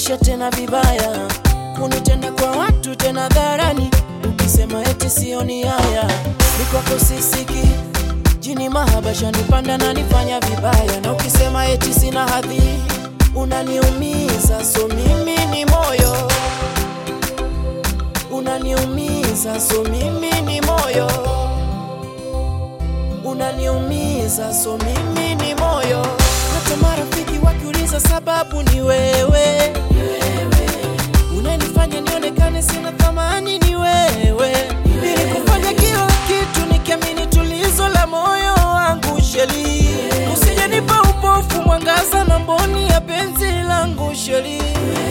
kunitisha tena vibaya, kunitenda kwa watu tena dharani, ukisema eti sioni haya, ni kwako sisiki jini mahaba shanipanda na nifanya vibaya, na ukisema eti sina hadhi unaniumiza, so mimi ni moyo unaniumiza, so mimi ni moyo unaniumiza, so mimi ni moyo. Hata marafiki wakiuliza sababu ni wewe, unanifanya nionekane sina thamani, ni wewe. Nilikufanya kila kitu nikiamini tulizo la moyo wangu, sheli usijenipa upofu, mwangaza na mboni ya penzi langu, sheli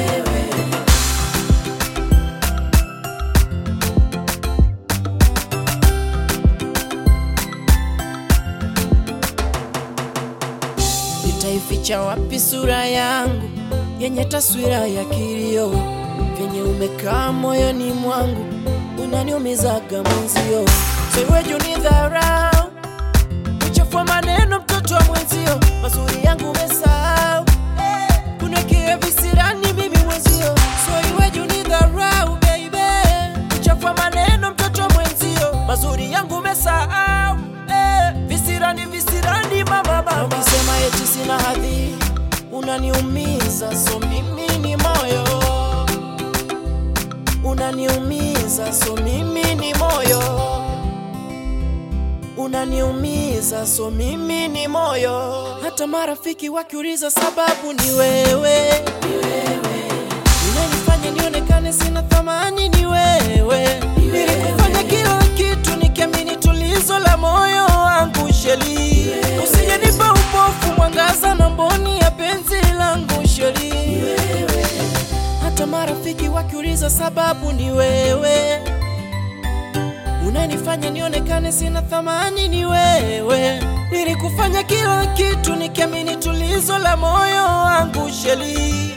Nitaificha wapi sura yangu yenye taswira ya kilio, vyenye umekaa moyoni mwangu unaniumizaga mwenzio, so iweje unidharau, uchafua maneno mtoto wa mwenzio, mazuri yangu umesahau, kunekia visirani mimi mwenzio, so iweje unidharau baby, uchafua maneno mtoto wa mwenzio, mazuri yangu umesahau, eh, visirani visirani mama mama, ukisema eti sina hadhi unaniumiza, so mimi ni moyo unaniumiza, so mimi ni moyo unaniumiza, so mimi ni moyo. Hata marafiki wakiuliza sababu ni wewe, unanifanya nionekane sina thamani, ni wewe. Nilikufanya kila kitu nikiamini tulizo la moyo wangu, sheli usijenipa upofu, mwangaza na mboni ya penzi langu, sheli hata marafiki wakiuliza sababu ni wewe, unanifanya nionekane sina thamani, ni wewe. Nilikufanya kila kitu nikiamini tulizo la moyo wangu, sheli